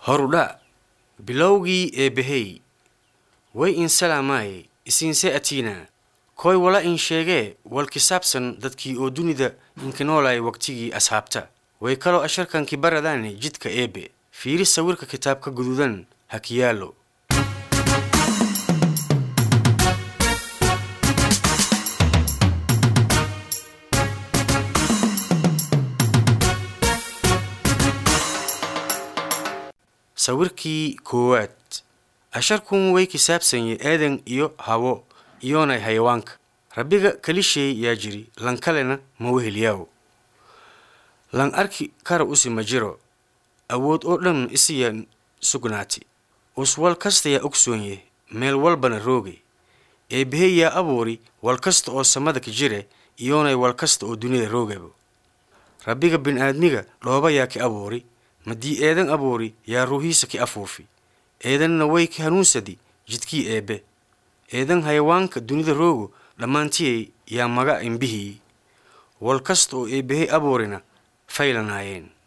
horudha bilowgii eebbahey way in salaamaay isiinse atiina koy wala in sheegee wal kisaabsan dadkii oo dunida inka noolaay waqtigii asxaabta way kaloo asharkanki baradaane jidka eebbe fiiri sawirka kitaabka guduudan ha kiyaalo sawirkii koowaad asharkun way kisaabsanye eedan iyo hawo iyoonay hayawaanka rabbiga kalisheey yaa jiri lan kalena ma weheliyaaw lan arki kara usi ma jiro awood oo dhan isiya sugnaati uswal kasta yaa ogsoonye meel walbana rooge eebbahey yaa abuuri wal kasta oo samada ka jire iyoonay wal kasta oo dunida roogabo rabbiga bini'aadmiga dhooba yaa ki abuuri madii eedan abuuri yaa ruuhiisa ki afuufi eedanna way ki hanuunsadi jidkii eebbe eedan hayawaanka dunida roogo dhammaantiyey yaa maga imbihii wal kasta oo eebbahey abuurina faylanaayeen